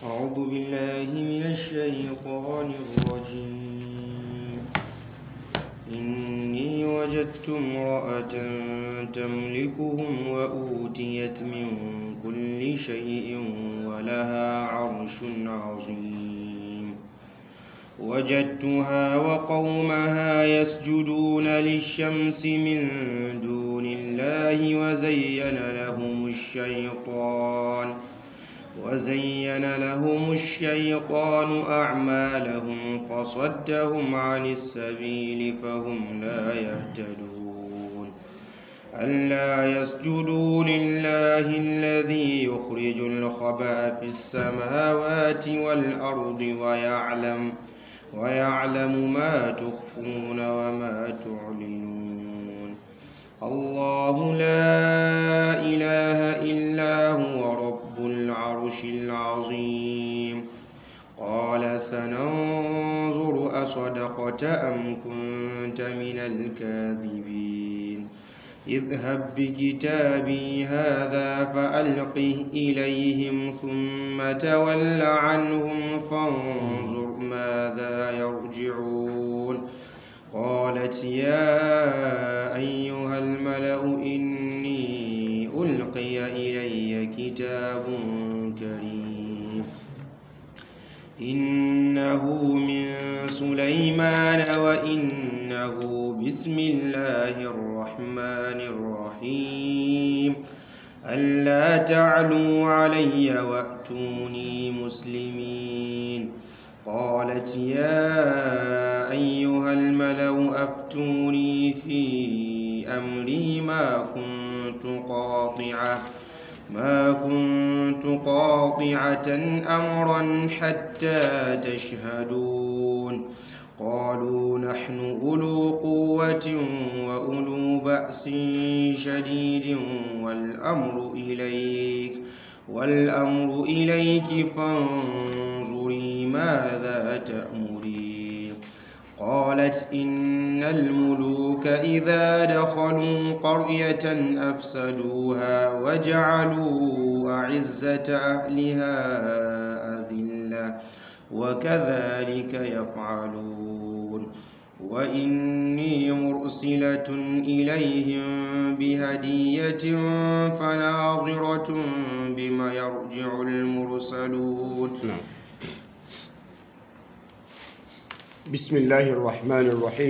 أعوذ بالله من الشيطان الرجيم إني وجدت امرأة تملكهم وأوتيت من كل شيء ولها عرش عظيم وجدتها وقومها يسجدون للشمس من دون الله وزين لهم الشيطان وزين لهم الشيطان أعمالهم فصدهم عن السبيل فهم لا يهتدون ألا يسجدوا لله الذي يخرج الخبأ في السماوات والأرض ويعلم ويعلم ما تخفون وما تعلنون الله لا إله إلا هو رب العرش العظيم قال سننظر أصدقت أم كنت من الكاذبين اذهب بكتابي هذا فألقه إليهم ثم تول عنهم فانظر ماذا يرجعون قالت يا أيها الملأ إني ألقي إلي كتاب كريم إنه من سليمان وإنه بسم الله الرحمن الرحيم ألا تعلوا علي وأتوني مسلمين قالت يا أيها الملأ أفتوني في أمري ما كنت قاطعة ما كنت قاطعة أمرا حتى تشهدون قالوا نحن أولو قوة وأولو بأس شديد والأمر إليك والأمر إليك فانظري ماذا تأمرين قالت إن الملوك إذا دخلوا قرية أفسدوها وجعلوا أعزة أهلها أذلة وكذلك يفعلون وإني مرسلة إليهم بهدية فناظرة بما يرجع المرسلون نعم بسم الله الرحمن الرحيم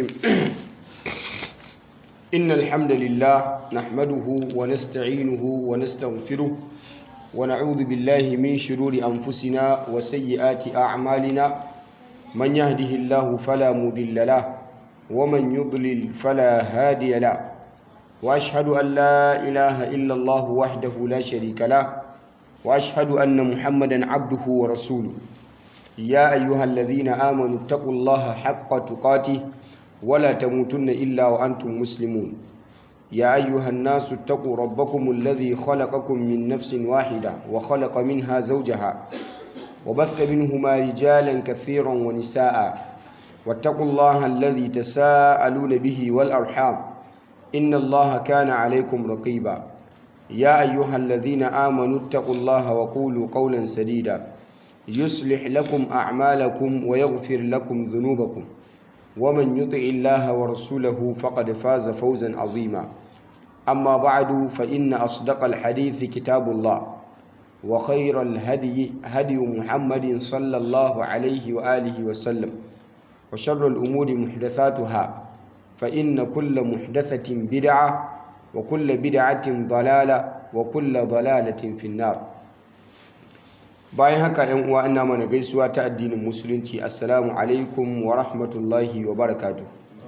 إن الحمد لله نحمده ونستعينه ونستغفره ونعوذ بالله من شرور أنفسنا وسيئات أعمالنا من يهده الله فلا مضل له ومن يضلل فلا هادي له وأشهد أن لا إله إلا الله وحده لا شريك له وأشهد أن محمدا عبده ورسوله يا أيها الذين آمنوا اتقوا الله حق تقاته ولا تموتن إلا وأنتم مسلمون يا أيها الناس اتقوا ربكم الذي خلقكم من نفس واحدة وخلق منها زوجها وبث منهما رجالا كثيرا ونساء واتقوا الله الذي تساءلون به والأرحام إن الله كان عليكم رقيبا يا أيها الذين آمنوا اتقوا الله وقولوا قولا سديدا يصلح لكم أعمالكم ويغفر لكم ذنوبكم ومن يطع الله ورسوله فقد فاز فوزا عظيما أما بعد فإن أصدق الحديث كتاب الله وخير الهدي هدي محمد صلى الله عليه وآله وسلم وشر الأمور محدثاتها فإن كل محدثة بدعة وكل بدعة ضلالة وكل ضلالة في النار bayan haka yan uwa ina mana gaisuwa ta addinin musulunci assalamu alaikum wa rahmatullahi wa barakatu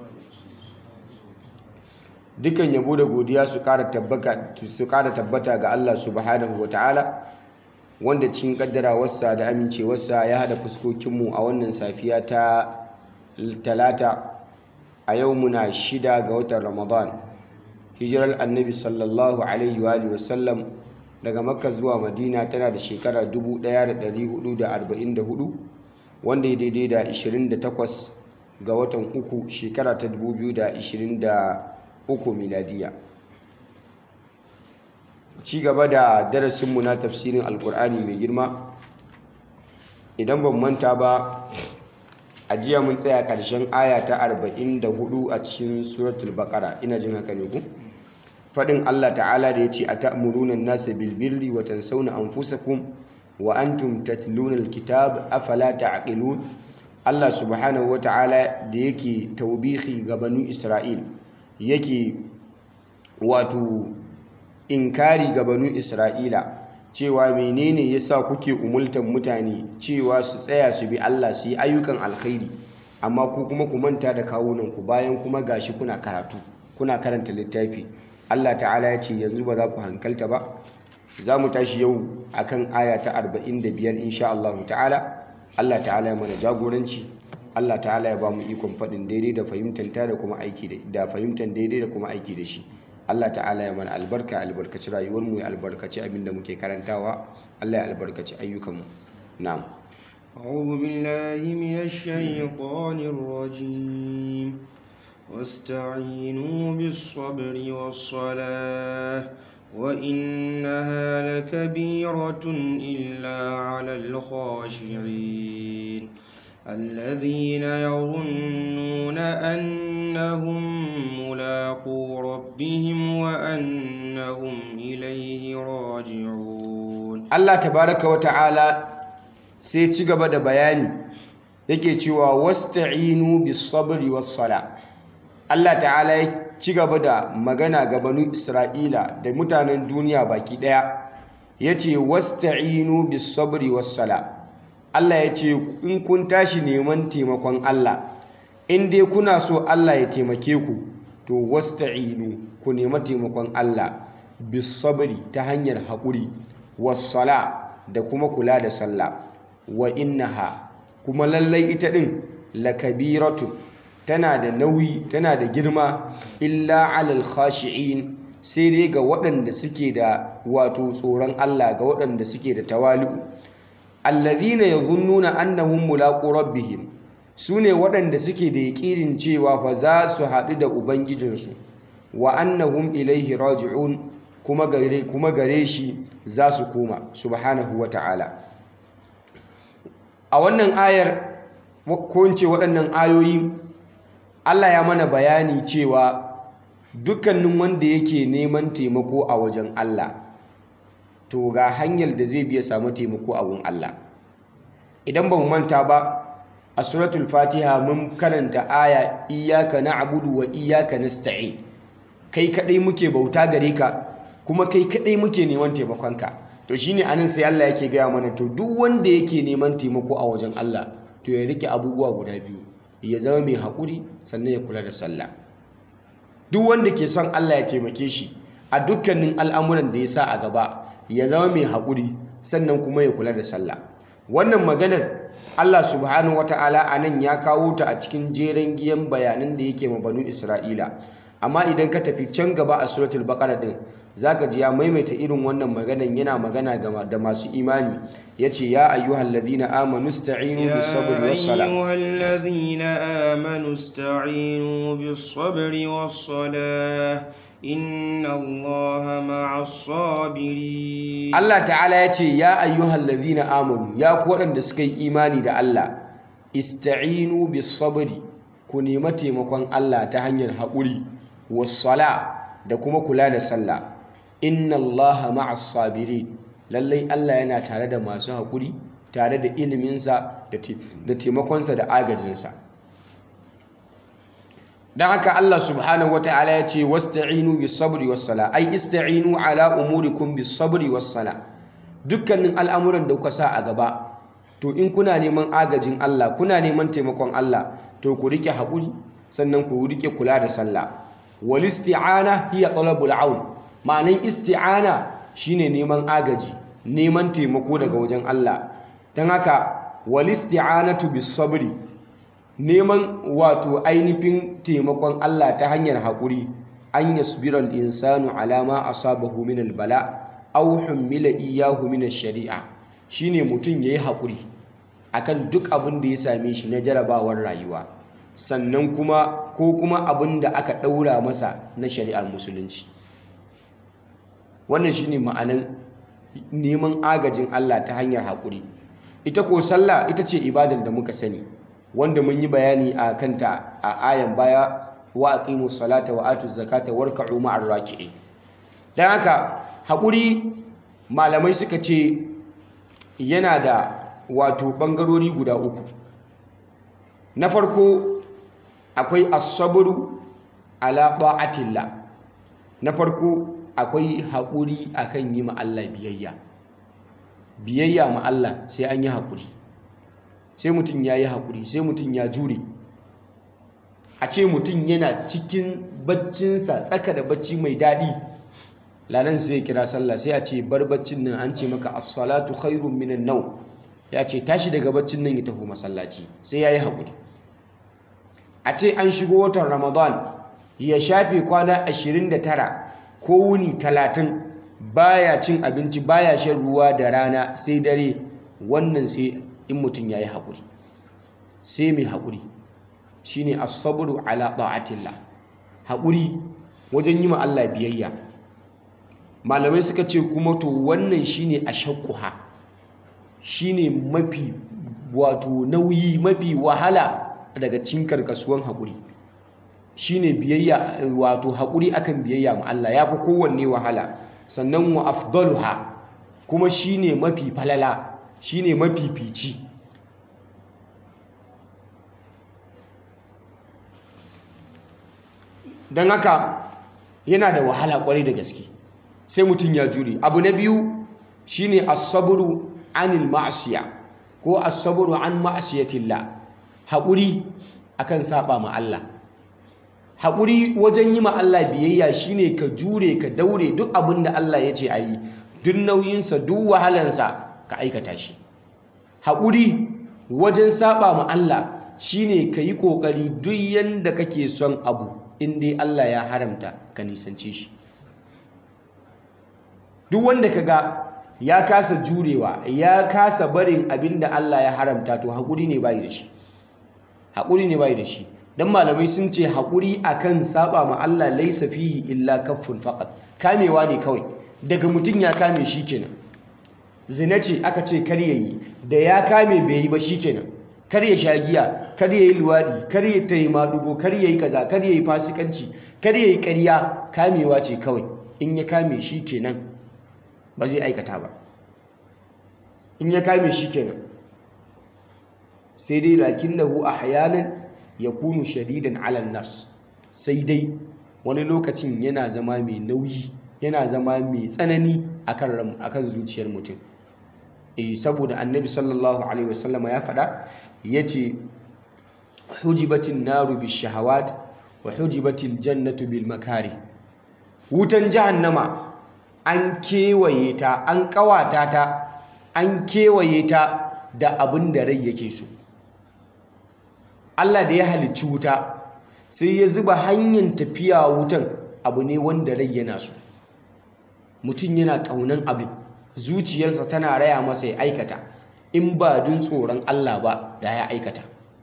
dukan yabo da godiya su kara tabbata ga Allah subhanahu wa ta'ala wanda cikin kaddarawarsa da amincewarsa ya hada fuskokinmu a wannan safiya ta talata a yau muna shida ga watan ramadan hijirar annabi sallallahu alaihi wa sallam daga makka zuwa madina tana da shekara 1444 wanda ya daidai da 28 ga watan uku shekara ta 2023 miladiya ci gaba da darasinmu na tafsirin alkur'ani mai girma idan ban manta ba a jiya mun tsaya ƙarshen aya ta 44 a cikin suratul baqara ina jin haka ne ku faɗin Allah ta'ala da ya ce a ta'amuruna nasa bilbirri wa tansawna anfusakum wa antum tatluna alkitab afala ta'qilun Allah subhanahu wa ta'ala da yake taubihi ga banu Isra'il yake wato inkari ga banu Isra'ila cewa menene yasa kuke umultan mutane cewa su tsaya su bi Allah su yi ayyukan alkhairi amma ku kuma ku manta da kawunanku bayan kuma gashi kuna karatu kuna karanta littafi Allah ta'ala ya ce yanzu ba za ku hankalta ba za mu tashi yau akan aya ta 45 insha Allah ta'ala Allah ta'ala ya mana jagoranci Allah ta'ala ya ba mu ikon faɗin daidai da fahimtanta da kuma aiki da fahimtar daidai da kuma aiki da shi Allah ta'ala ya mana albarka albarkaci rayuwar mu ya albarkaci abin da muke karantawa Allah ya albarkaci ayyukan mu na'am أعوذ بالله من الشيطان الرجيم واستعينوا بالصبر والصلاة وإنها لكبيرة إلا على الخاشعين الذين يظنون أنهم ملاقو ربهم وأنهم إليه راجعون الله تبارك وتعالى سيتشغب da bayani yake cewa wasta'inu bis sabri was sala Allah ta'ala ya ci gaba da magana ga banu Isra'ila da mutanen duniya baki daya yace wasta'inu bis sabri was sala Allah ya ce in kun tashi neman taimakon Allah in dai kuna so Allah ya taimake ku to wasta'inu ku nema taimakon Allah bis sabri ta hanyar haƙuri was sala da kuma kula da sallah wa innaha kuma lallai ita din lakabiratun tana da nauyi tana da girma illa alal khashi'in sai dai ga waɗanda suke da wato tsoron Allah ga waɗanda suke da tawali'u alladhina yadhunnuna annahum mulaqu rabbihim sune waɗanda suke da yaƙinin cewa fa za su haɗu da ubangijinsu wa annahum ilaihi raji'un kuma gare kuma gare shi za su koma subhanahu wata'ala a wannan ayar ko in ce waɗannan ayoyi Allah ya mana bayani cewa dukkanin wanda yake neman taimako a wajen Allah to ga hanyar da zai biya samu taimako a wurin Allah idan ba mu manta ba a suratul fatiha mun karanta aya iyyaka na'budu wa iyyaka nasta'in kai kadai muke bauta gare ka kuma kai kadai muke neman taimakonka to shine anan sai Allah yake gaya mana to duk wanda yake neman taimako a wajen Allah to ya rike abubuwa guda biyu ya zama mai haƙuri sannan ya kula da sallah duk wanda ke son Allah ya taimake shi a dukkanin al'amuran da ya sa a gaba ya zama mai haƙuri sannan kuma ya kula da sallah wannan maganar Allah subhanahu wata'ala a nan ya kawo ta a cikin jeren giyan bayanan da yake ma banu Isra'ila amma idan ka tafi can gaba a suratul baqara din zaka ji ya maimaita irin wannan maganan yana magana da masu imani yace ya ayyuhal ladina amanu ista'inu bis sabri was sala يا أيها الذين آمنوا استعينوا بالصبر والصلاة إن الله مع الصابرين Allah ta'ala yace ya ayyuhal ladina amanu ya ku waɗanda suka yi imani da Allah ista'inu bis sabri ku nemi taimakon Allah ta hanyar haƙuri was sala da kuma kula da sallah inna allaha ma'as sabirin lallai Allah yana tare da masu haƙuri tare da iliminsa da taimakonsa da agajinsa don haka Allah subhanahu wata'ala ya ce wasta'inu bis sabri was sala ai ista'inu ala umurikum bis sabri was sala dukkanin al'amuran da kuka sa a gaba to in kuna neman agajin Allah kuna neman taimakon Allah to ku rike haƙuri sannan ku rike kula da sallah wal isti'ana hiya talabul aun ma'anin isti'ana shine neman agaji neman taimako daga wajen Allah don haka wal isti'anatu bis sabri neman wato ainihin taimakon Allah ta hanyar haƙuri an yasbiral insanu alama asabahu min albala aw hummila iyyahu min ash-shari'a shine mutum yayi haƙuri akan duk abin da ya same shi na jarabawar rayuwa sannan kuma ko kuma abin da aka ɗaura masa na shari'ar musulunci wannan shine ma'anan neman agajin Allah ta hanyar haƙuri ita ko sallah ita ce ibadar da muka sani wanda mun yi bayani a kanta a ayan baya wa aqimu salata wa atu zakata warka'u ma'ar raki'in dan haka haƙuri malamai suka ce yana da wato ɓangarori guda uku na farko akwai asabru ala ta'atillah na farko akwai haƙuri akan yi ma Allah biyayya biyayya ma Allah sai an yi haƙuri sai mutum ya yi haƙuri sai mutum ya jure a ce mutum yana cikin baccinsa tsaka da bacci mai daɗi lanan sai ya kira sallah sai a ce bar baccin nan an ce maka as-salatu khairun minan nau ya ce tashi daga baccin nan ya tafi masallaci sai ya yi haƙuri a ce an shigo watan ramadan ya shafe kwana 29 ko wuni 30 baya cin abinci baya shan ruwa da rana sai dare wannan sai in mutum ya yi haƙuri sai mai haƙuri shi ne asaburu ala ta'atillah haƙuri wajen yi ma Allah biyayya malamai suka ce kuma to wannan shi ne a shakkuha shi ne mafi wato nauyi mafi wahala daga cin karkasuwan haƙuri shi ne biyayya wato haƙuri akan biyayya ma Allah ya fi kowanne wahala sannan wa afdaluha kuma shi ne mafi falala shi ne mafifici don haka yana da wahala kwarai da gaske sai mutum ya jure abu na biyu shine as-sabru anil ma'asiya ko as-sabru an ma'asiyatillah haƙuri akan saba ma Allah haƙuri wajen yi ma Allah biyayya shine ka jure ka daure duk abin da Allah ya ce a yi duk nauyinsa duk wahalansa ka aikata shi haƙuri wajen saba ma Allah shine ka yi ƙoƙari duk yanda kake son abu in dai Allah ya haramta ka nisance shi duk wanda ka ga ya kasa jurewa ya kasa barin abin da Allah ya haramta to haƙuri ne bai da shi haƙuri ne bai da shi dan malamai sun ce haƙuri akan saba ma Allah laisa fihi illa kaffun faqat kamewa ne kawai daga mutum ya kame shi kenan zina ce aka ce kar yayi da ya kame bai yi ba shi kenan kar ya sha giya kar ya yi luwaɗi kar ya tayi madugo kar ya yi kaza kar ya yi fasikanci kar ya yi ƙarya kamewa ce kawai in ya kame shi kenan ba zai aikata ba in ya kame shi kenan sai dai lakinnahu ahyanan yakunu shadidan ala nas sai dai wani lokacin yana zama mai nauyi yana zama mai tsanani akan akan zuciyar mutum eh saboda annabi sallallahu alaihi wasallama ya faɗa yace hujibatin naru bishahawat wa hujibatil jannatu bil makari wutan jahannama an kewaye ta an kawata ta an kewaye ta da abin da rai yake so Allah da ya halicci wuta sai ya zuba hanyar tafiya wutan abu ne wanda rai yana so mutum yana ƙaunan abin zuciyarsa tana raya masa ya aikata in ba dun tsoron Allah ba da ya aikata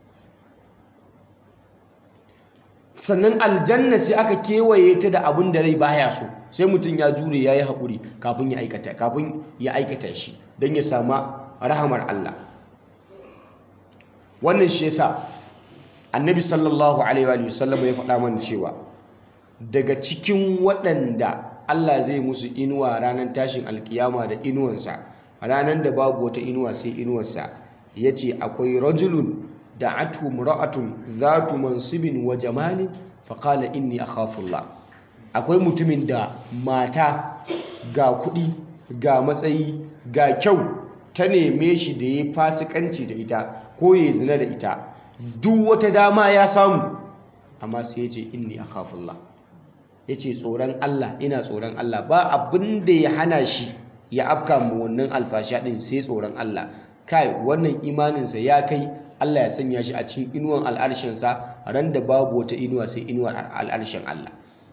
sannan aljanna sai aka kewaye ta da abin da rai baya so sai mutum ya jure ya yi haƙuri kafin ya aikata kafin ya aikata shi don ya sama rahamar Allah wannan shi yasa annabi sallallahu alaihi wa sallam ya faɗa mana cewa daga cikin waɗanda Allah zai musu inuwa ranar tashin alkiyama da inuwansa ranar da babu wata inuwa sai inuwarsa ya ce akwai rajulun da atu mura'atun zatu mansibin wa jamalin faƙala inni akhafullah akwai mutumin da mata ga kuɗi ga matsayi ga kyau ta neme shi da ya fasikanci da ita ko ya zina da ita duk wata dama ya samu amma sai ya ce inni akhafullah ya ce tsoron Allah ina tsoron Allah ba abin da ya hana shi ya afka mu wannan alfasha din sai tsoron Allah kai wannan imaninsa ya kai Allah ya sanya shi a cikin inuwan al'arshinsa ran da babu wata inuwa sai inuwar al'arshin Allah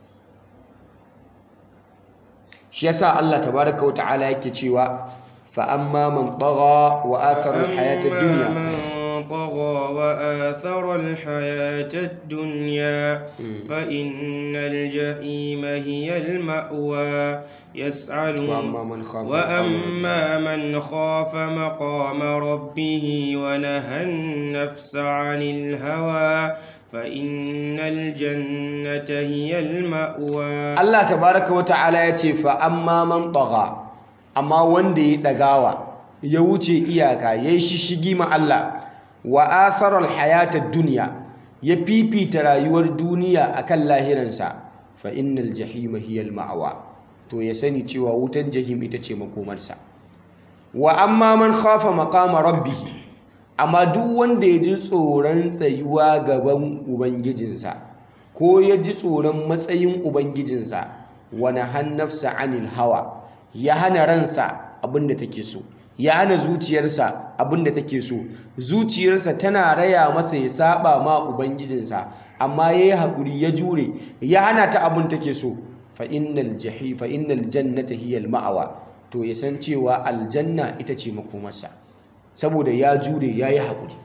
shi yasa Allah tabaraka wa ta'ala yake cewa fa amma man tagha wa athara al-hayata ad-dunya طغى وآثر الحياة الدنيا فإن الجحيم هي المأوى يسألون وأما من خاف وأما من خاف مقام ربه ونهى النفس عن الهوى فإن الجنة هي المأوى Allah tabaraka wa ta'ala ya ce fa amma man tagha amma wanda ya dagawa ya wuce iyaka ya yi shishigi ma Allah wa athara alhayata dunya ya fifita rayuwar duniya akan lahiransa fa innal jahima hiya alma'wa to ya sani cewa wutar jahim ita ce makomarsa wa amma man khafa maqama rabbih amma duk wanda ya ji tsoron tsayuwa gaban ubangijinsa ko ya ji tsoron matsayin ubangijinsa wani hannafsa anil hawa ya hana ransa abinda take so ya hana zuciyarsa abinda take so zuciyarsa tana raya masa ya saba ma ubangijinsa amma ya yi haƙuri ya jure ya hana ta abin take so fa innal jahi fa innal jannata hiya al ma'awa to ya san cewa aljanna ita ce makomarsa saboda ya jure ya yi haƙuri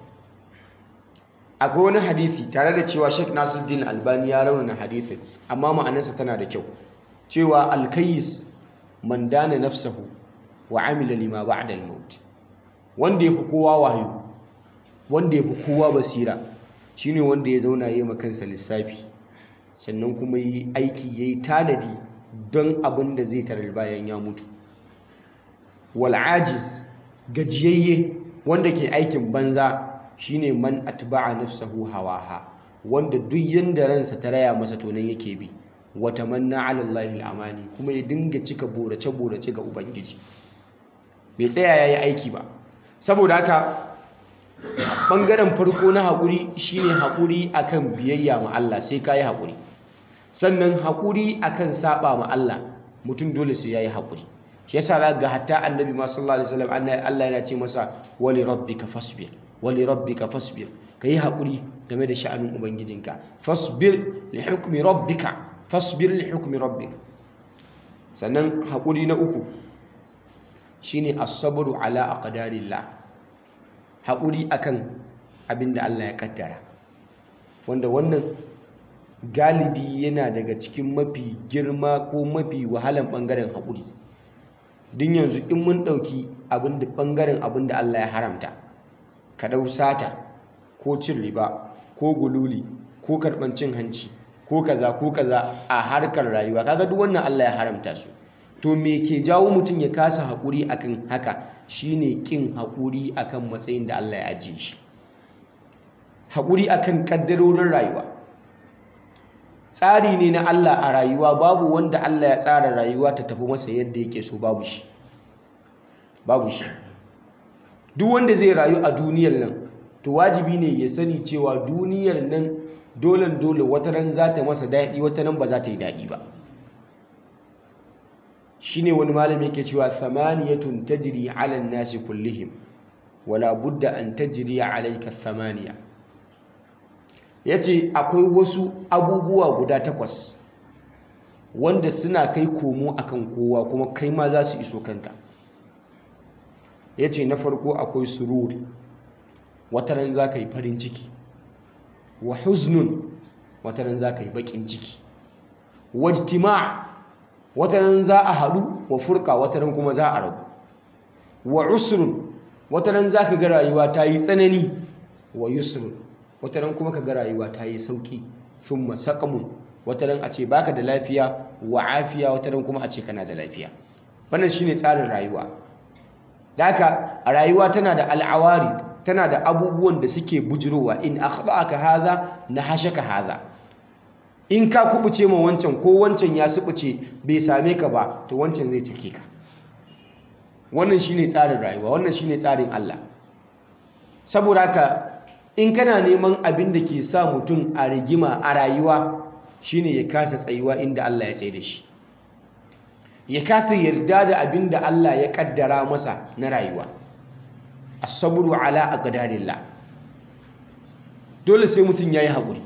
akwai wani hadisi tare da cewa Sheikh Nasiruddin Albani ya raunana hadisin amma ma'anarsa tana da kyau cewa alkayis man dana nafsahu wa amila lima ba'da al-maut wanda yafi kowa wayo wanda yafi kowa basira shine wanda ya zauna yayi kansa lissafi sannan kuma yi aiki yayi tanadi don abin da zai tarar bayan ya mutu wal ajiz gajiyayye wanda ke aikin banza shine man atba'a nafsahu hawaha wanda duk yanda ransa ta raya masa to nan yake bi wa tamanna 'ala Allahi al-amani kuma ya dinga cika borace borace ga ubangiji bai tsaya yayi aiki ba saboda haka bangaren farko na haƙuri shine haƙuri akan biyayya ma Allah sai kai haƙuri sannan haƙuri akan saba ma Allah mutum dole sai yayi haƙuri shi yasa za ga hatta annabi ma sallallahu alaihi wasallam Allah yana ce masa wali rabbika fasbir wali rabbika fasbir kayi hakuri game da sha'anin ubangijinka fasbir li hukmi rabbika fasbir li hukmi rabbik sannan hakuri na uku shine as-sabru ala aqdarillah hakuri akan abinda Allah ya kaddara wanda wannan galibi yana daga cikin mafi girma ko mafi wahalan bangaren hakuri din yanzu in mun ɗauki abin da ɓangaren abin da Allah ya haramta ka ɗau sata ko cin riba ko gululi ko karɓar cin hanci ko kaza ko kaza a harkar rayuwa kaga duk wannan Allah ya haramta su to me ke jawo mutum ya kasa haƙuri akan haka shine ƙin haƙuri akan matsayin da Allah ya ajiye shi haƙuri akan ƙaddarorin rayuwa tsari ne na Allah a rayuwa babu wanda Allah ya tsara rayuwa ta tafi masa yadda yake so babu shi babu shi duk wanda zai rayu a duniyar nan to wajibi ne ya sani cewa duniyar nan dolen dole wata ran za ta masa daɗi wata ran ba za ta yi daɗi ba shine wani malami yake cewa thamaniyatun tajri ala an-nasi kullihim wala budda an tajri alayka thamaniya ya ce akwai wasu abubuwa guda takwas wanda suna kai komo akan kowa kuma kai ma za su iso kanka ya ce na farko akwai sururi wataran za ka yi farin ciki wa huznun wataran za ka yi bakin ciki wajtima wataran za a haɗu wa furka wataran kuma za a rabu wa usrun wataran za ka ga rayuwa ta yi tsanani wa yusrun wataran kuma ka ga rayuwa ta yi sauki thumma saqamun wataran a ce baka da lafiya wa afiya wataran kuma a ce kana da lafiya wannan shine tsarin rayuwa daka a rayuwa tana da al'awari tana da abubuwan da suke bujirowa in akhta'aka hadha nahashaka hadha in ka kubuce ma wancan ko wancan ya subuce bai same ka ba to wancan zai cike ka wannan shine tsarin rayuwa wannan shine tsarin Allah saboda haka in kana neman abin da ke sa mutum a rigima a rayuwa shine ya kasa tsayuwa inda Allah ya tsaye da shi ya kasa yarda da abin da Allah ya kaddara masa na rayuwa as-sabru ala aqdarillah dole sai mutum yayi haƙuri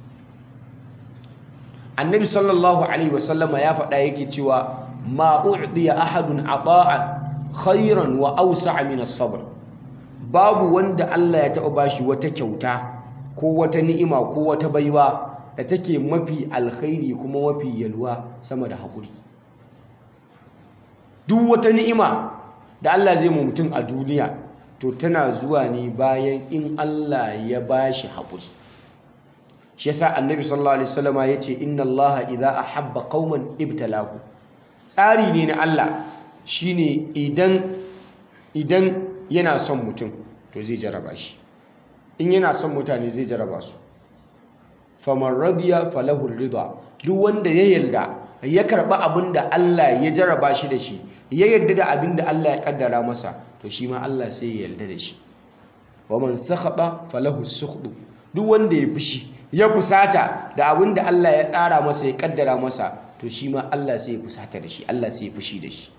annabi sallallahu alaihi wasallama ya faɗa yake cewa ma u'diya ahadun ata'a khairan wa awsa'a min as-sabr babu wanda Allah ya taɓa bashi wata kyauta ko wata ni'ima ko wata baiwa da take mafi alkhairi kuma mafi yalwa sama da haƙuri duk wata ni'ima da Allah zai mu mutum a duniya to tana zuwa ne bayan in Allah ya bashi haƙuri shi yasa annabi sallallahu alaihi wasallama yace inna allaha idza ahabba qauman ibtalahu tsari ne na Allah shine idan idan yana son mutum to zai jaraba shi in yana son mutane zai jaraba su faman radiya falahu rida duk wanda ya yarda ya karba abinda Allah ya jaraba shi da shi ya yarda da abinda Allah ya kaddara masa to shi ma Allah sai ya yarda da shi waman sakhata falahu sukhdu duk wanda ya fushi ya fusata da abin da Allah ya tsara masa ya kaddara masa to shi ma Allah sai ya fusata da shi Allah sai ya fushi da shi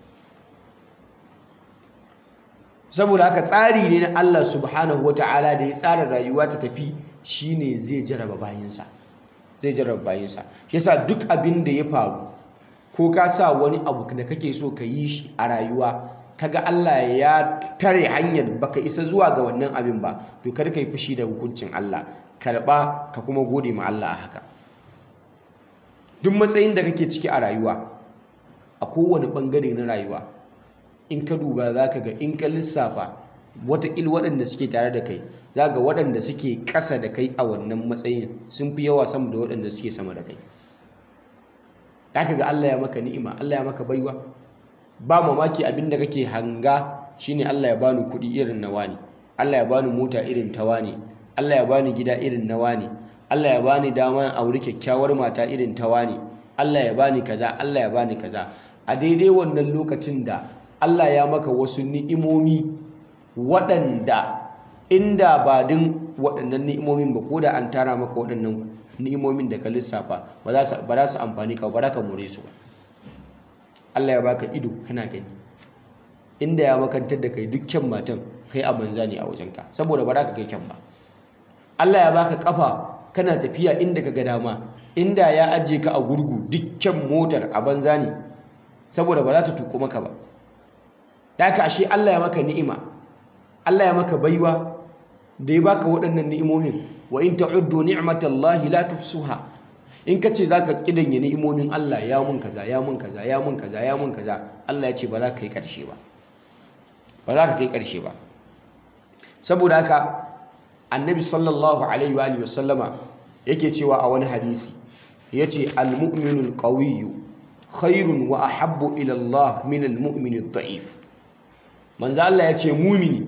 saboda haka tsari ne na Allah subhanahu wata'ala da ya tsara rayuwa ta tafi shine zai jaraba bayinsa zai jaraba bayinsa shi yasa duk abin da ya faru ko ka sa wani abu da kake so ka yi shi a rayuwa kaga Allah ya tare hanyar baka isa zuwa ga wannan abin ba to kar ka yi fushi da hukuncin Allah karba ka kuma gode ma Allah a haka duk matsayin da kake ciki a rayuwa a kowane bangare na rayuwa in ka duba za ka ga in ka lissafa watakil waɗanda suke tare da kai za ga waɗanda suke ƙasa da kai a wannan matsayin sun fi yawa sama da waɗanda suke sama da kai za ka ga Allah ya maka ni'ima Allah ya maka baiwa ba mamaki abin da kake hanga shine Allah ya bani kuɗi irin na wani Allah ya bani mota irin ta wani Allah ya bani gida irin na wani Allah ya bani dama auri kyakkyawar mata irin ta wani Allah ya bani kaza Allah ya bani kaza a daidai wannan lokacin da Allah ya maka wasu ni'imomi waɗanda inda ba din waɗannan ni'imomin ba ko da an tara maka waɗannan ni'imomin da ka lissafa ba za su amfani ka ba za ka more su ba Allah ya baka ido kana gani inda ya makantar da kai dukkan matan kai a banza ne a wajenka saboda ba za ka kai kyan ba Allah ya baka kafa kana tafiya inda ka ga dama inda ya ajiye ka a gurgu dukkan motar a banza ne saboda ba za ta tuko maka ba da haka ashe Allah ya maka ni'ima Allah ya maka baiwa da ya baka waɗannan ni'imomin wa in ta'uddu ni'matallahi la tuhsuha in kace zaka kidanye ni'imomin Allah ya mun kaza ya mun kaza ya mun kaza ya mun kaza Allah ya ce ba za ka kai karshe ba ba za ka kai karshe ba saboda haka annabi sallallahu alaihi wa sallama yake cewa a wani hadisi yace al-mu'minu al-qawiyyu khairun wa ahabbu ila Allah min al-mu'min ad-da'if manzo Allah yace mumini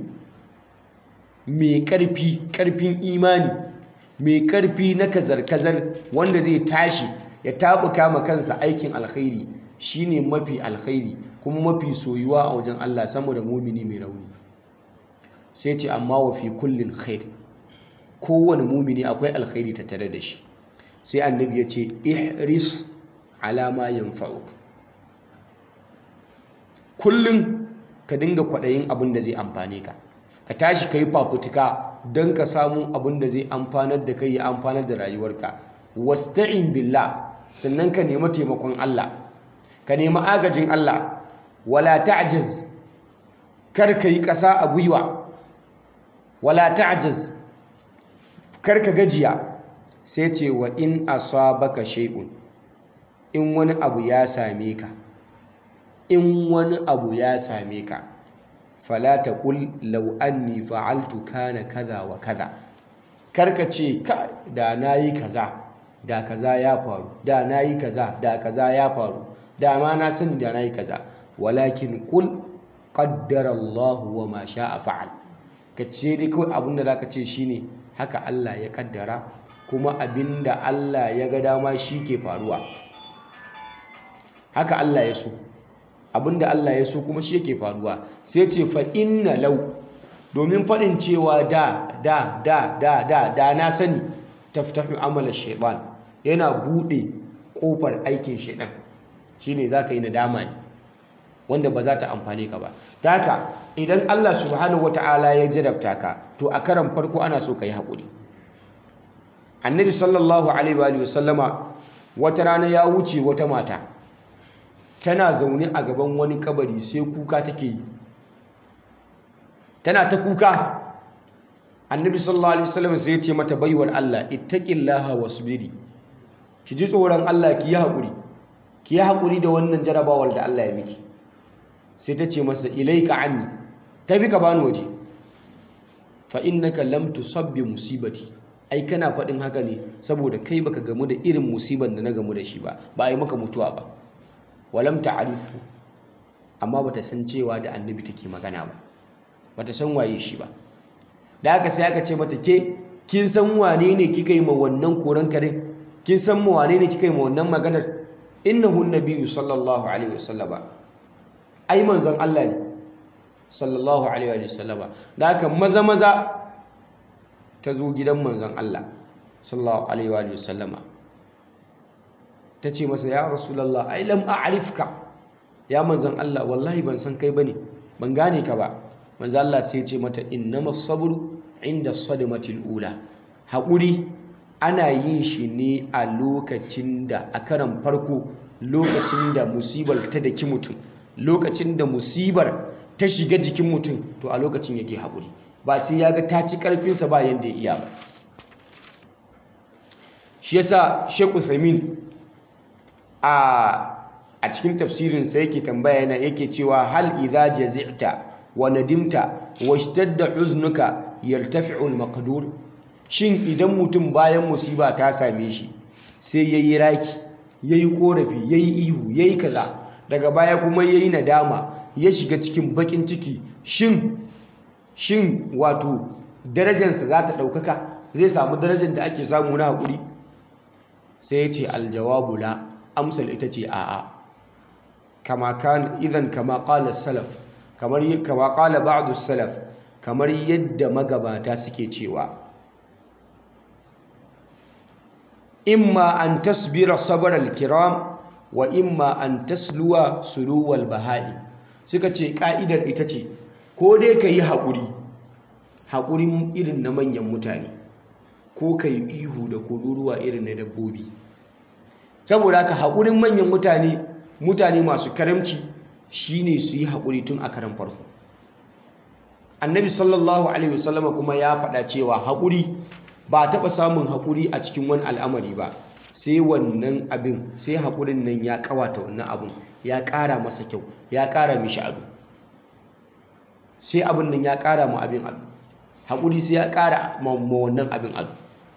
mai karfi karfin imani mai karfi na kazar-kazar wanda zai tashi ya tabuka ma kansa aikin alkhairi shine mafi alkhairi kuma mafi soyuwa a wajen Allah sama da mumini mai rauni sai ce amma wa fi kullin khair kowane mumini akwai alkhairi tattare da shi sai annabi ya ce ihris alama yanfa'uk kullum ka dinga kwaɗayin abin da zai amfane ka ka tashi ka yi fafutuka don ka samu abin da zai amfanar da kai ya amfanar da rayuwarka wasta'in billah sannan ka nemi taimakon Allah ka nemi agajin Allah wala ta'jaz kar ka yi ƙasa a gwiwa wala ta'jaz kar ka gajiya sai ce wa in asabaka shay'un in wani abu ya same ka in wani abu ya same ka fala taqul law anni fa'altu kana kaza wa kaza karka ce ka da nayi kaza da kaza ya faru da nayi kaza da kaza ya faru da ma na sani da nayi kaza walakin qul qaddara Allah wa ma sha'a fa'al ka ce dai kawai abinda zaka ce shine haka Allah ya kaddara kuma abinda Allah ya ga dama shi ke faruwa haka Allah ya so abinda Allah ya so kuma shi yake faruwa sai ce fa inna law domin faɗin cewa da da da da da da na sani taftahu amala shaytan yana bude kofar aikin shaytan shine zaka yi nadama ne wanda ba za ta amfane ka ba haka idan Allah subhanahu wataala ya jarabta ka to a karan farko ana so ka yi haƙuri annabi sallallahu alaihi wa sallama wata rana ya wuce wata mata tana zaune a gaban wani kabari sai kuka take yi tana ta kuka annabi sallallahu alaihi wasallam sai ya ce mata baiwar Allah ittaqillaha wasbiri ki ji tsoron Allah ki yi hakuri ki yi hakuri da wannan jarabawar da Allah ya miki sai ta ce masa ilaika anni tafi ka bani waje fa innaka lam tusabbi musibati ai kana faɗin haka ne saboda kai baka gamu da irin musibar da na gamu da shi ba ba a yi maka mutuwa ba walam ta'rifu amma bata san cewa da annabi take magana ba bata san waye shi ba da haka sai aka ce mata ke kin san wane ne kika yi ma wannan koran kare kin san ma wane ne kika yi ma wannan maganar innahu nabiyyu sallallahu alaihi wasallama ai manzon Allah ne sallallahu alaihi wasallama da haka maza maza ta zo gidan manzon Allah sallallahu alaihi wasallama ta ce masa ya rasulullah ai lam a'rifka ya manzon Allah wallahi ban san kai bane ban gane ka ba manzon Allah sai ya ce mata innamas sabru inda sadmatil ula haƙuri ana yin shi ne a lokacin da a karan farko lokacin da musibar ta daki mutum lokacin da musibar ta shiga jikin mutum to a lokacin yake haƙuri ba sai ya ga ta ci ƙarfinsa ba yadda ya iya ba shi yasa Sheikh Uthaymeen a a cikin tafsirinsa yake tambaya yana yake cewa hal idza jazi'ta wa nadimta washtadda huznuka yartafi'u al-maqdur shin idan mutum bayan musiba ta same shi sai yayi raki yayi korafi yayi ihu yayi kaza daga baya kuma yayi nadama ya shiga cikin bakin ciki shin shin wato darajarsa za ta ɗaukaka zai samu darajar da ake samu na haƙuri sai ya ce aljawabu la amsal ita ce a'a kama kan idan kama qala salaf kamar kama qala ba'd salaf kamar yadda magabata suke cewa imma an tasbira sabr al-kiram wa imma an tasluwa suluwal bahai suka ce ka'idar ita ce ko dai ka yi haƙuri haƙurin irin na manyan mutane ko ka yi ihu da kururuwa irin na dabbobi saboda haka haƙurin manyan mutane mutane masu karamci shine su yi haƙuri tun a karan farko annabi sallallahu alaihi wasallama kuma ya faɗa cewa haƙuri ba taɓa samun haƙuri a cikin wani al'amari ba sai wannan abin sai haƙurin nan ya ƙawata wannan abin ya ƙara masa kyau ya ƙara mishi ado sai abin nan ya ƙara ma abin ado haƙuri sai ya ƙara ma wannan abin ado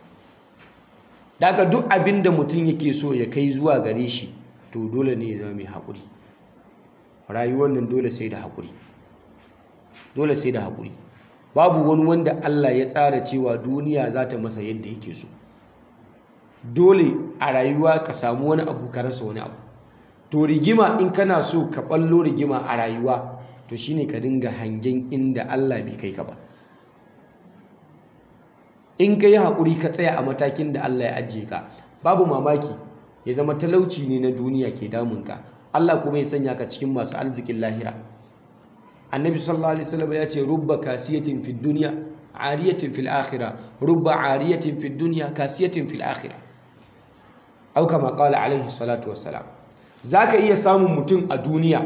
daga duk abin da mutum yake so ya kai zuwa gare shi to dole ne ya zama mai haƙuri rayuwar nan dole sai da haƙuri dole sai da haƙuri babu wani wanda Allah ya tsara cewa duniya za ta masa yadda yake so dole a rayuwa ka samu wani abu ka rasa wani abu to rigima in kana so ka ɓallo rigima a rayuwa to shine ka dinga hangen inda Allah bai kai ka ba in ka yi haƙuri ka tsaya a matakin da Allah ya ajiye ka babu mamaki ya zama talauci ne na duniya ke damunka Allah kuma ya sanya ka cikin masu arzikin lahira annabi sallallahu alaihi wasallam ya ce rubba kasiyatin fid dunya ariyatin fil akhirah rubba ariyatin fid dunya kasiyatin fil akhirah au kama qala alaihi salatu wassalam zaka iya samun mutum a duniya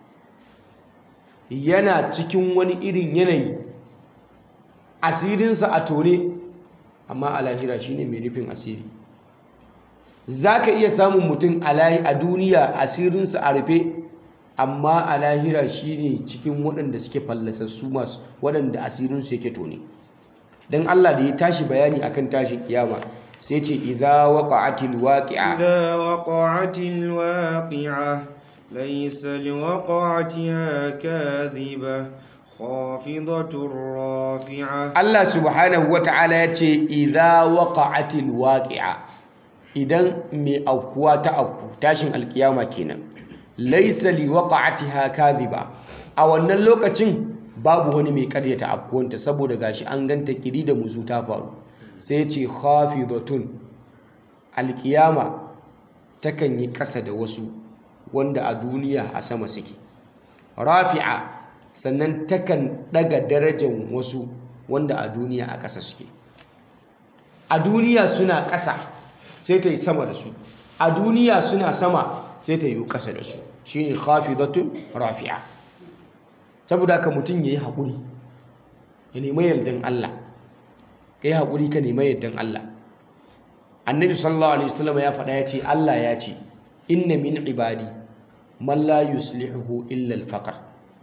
yana cikin wani irin yanayi asirinsa a tone amma a lahira shine mai rufin asiri za ka iya samun mutum a duniya asirinsa a rufe amma a lahira shine cikin waɗanda suke fallasassu masu waɗanda asirinsu yake tone don Allah da ya tashi bayani akan tashin kiyama sai ce idza waqa'atil waqi'a إذا وقعت الواقعة ليس لوقعتها كاذبة خافضة رافعة Allah subhanahu wata'ala ya ce idza waqa'atil waqi'a idan mai aukuwa ta auku tashin alkiyama kenan laysa li waqa'atiha kadhiba a wannan lokacin babu wani mai karyata afkuwanta saboda gashi an ganta kiri da muzu ta faru sai ya ce khafidatun alkiyama takan yi ƙasa da wasu wanda a duniya a sama suke rafi'a sannan takan daga darajar wasu wanda a duniya a ƙasa suke a duniya suna ƙasa sai ta yi sama da su a duniya suna sama sai ta yi ƙasa da su shine khafidatun rafi'a saboda ka mutum yayi haƙuri ya nemi yardan Allah ka yi haƙuri ka nemi yardan Allah annabi sallallahu alaihi wasallam ya faɗa ya ce Allah ya ce inna min ibadi man la yuslihu illa al-faqr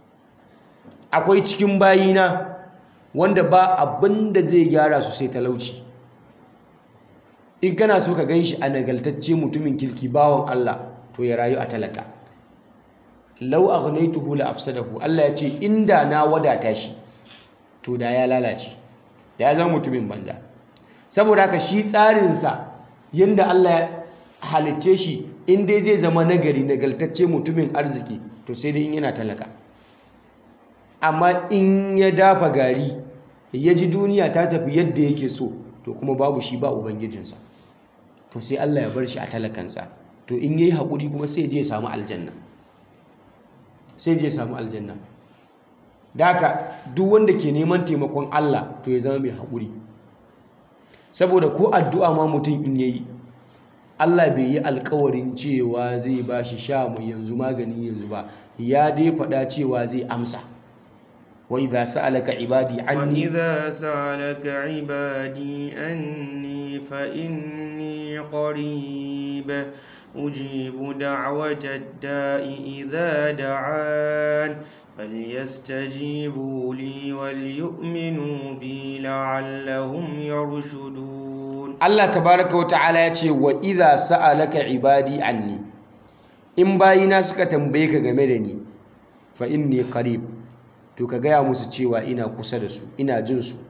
akwai cikin bayina wanda ba abin da zai gyara su sai talauci in kana so ka gan shi a nagaltacce mutumin kirki bawan Allah to ya rayu a talaka lau aghnaytuhu la afsadahu Allah ya ce inda na wadata shi to da ya lalace da ya zama mutumin banza saboda haka shi tsarinsa yanda Allah ya halicce shi in dai zai zama nagari nagaltacce mutumin arziki to sai dai in yana talaka amma in ya dafa gari ya ji duniya ta tafi yadda yake so to kuma babu shi ba ubangijinsa to sai Allah ya bar shi a talakansa to in yayi haƙuri kuma sai je ya samu aljanna sai je ya samu aljanna da haka duk wanda ke neman taimakon Allah to ya zama mai haƙuri saboda ko addu'a ma mutum in yayi Allah bai yi alkawarin cewa zai ba shi sha mai yanzu magani yanzu ba ya dai faɗa cewa zai amsa wa idza sa'alaka ibadi anni وإذا سألك عبادي أني فإني قريب أجيب دعوة الداء إذا دعان فليستجيبوا لي وليؤمنوا بي لعلهم يرشدون Allah tabaraka wa ta'ala ya ce wa idza sa'alaka ibadi anni in bayina suka tambaye ka game da ni fa inni qarib to ka gaya musu cewa ina kusa da su ina jin su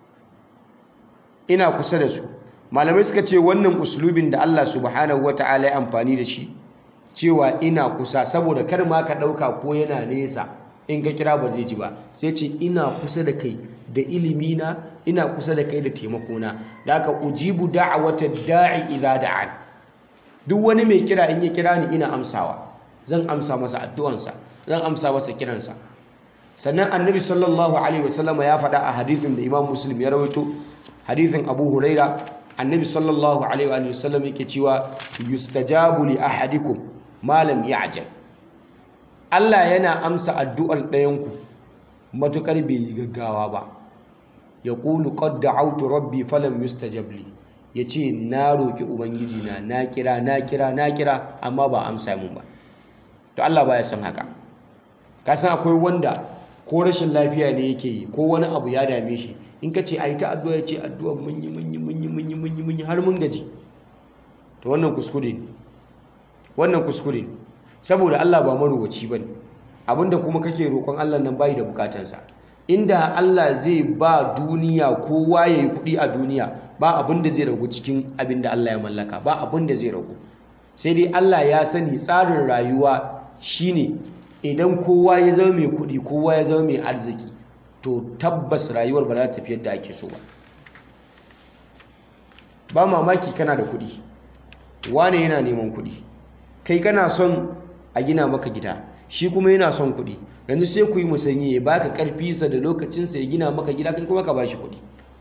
ina kusa da su malamai suka ce wannan uslubin da Allah subhanahu wa ta'ala ya amfani da shi cewa ina kusa saboda kar ma ka ɗauka ko yana nesa in ka kira ba zai ji ba sai ce ina kusa da kai da ilimina ina kusa da kai da taimakona da aka ujibu da'awata da'i idza da'an duk wani mai kira in ya kira ni ina amsawa zan amsa masa addu'ansa zan amsa masa kiransa sannan annabi sallallahu alaihi wasallama ya faɗa a hadithin da imam muslim ya rawaito hadithin abu huraira annabi sallallahu alaihi wasallam yake cewa yustajabu li ahadikum ma lam ya'jal Allah yana amsa addu'ar ɗayanku matukar bai yi gaggawa ba ya ƙulu qad da'awtu rabbi falam yustajab li yace na roki ubangiji na na kira na kira na kira amma ba amsa mun ba to Allah baya son haka ka san akwai wanda ko rashin lafiya ne yake yi ko wani abu ya dame shi in ka ce ai ta addu'a ya ce addu'a mun yi mun yi mun yi mun yi mun yi mun yi har mun gaji to wannan kuskure ne wannan kuskure ne saboda Allah ba maruwaci bane abinda kuma kake roƙon Allah nan bai da bukatansa inda Allah zai ba duniya kowa ya yi kuɗi a duniya ba abin da zai ragu cikin abin da Allah ya mallaka ba abin da zai ragu sai dai Allah ya sani tsarin rayuwa shine idan kowa ya zama mai kuɗi kowa ya zama mai arziki to tabbas rayuwar ba za ta tafi yadda ake so ba ba mamaki kana da kuɗi wane yana neman kuɗi kai kana son a gina maka gida shi kuma yana son kuɗi yanzu sai ku yi musanyi ya baka ƙarfinsa da lokacinsa ya gina maka gida kai kuma ka ba shi kuɗi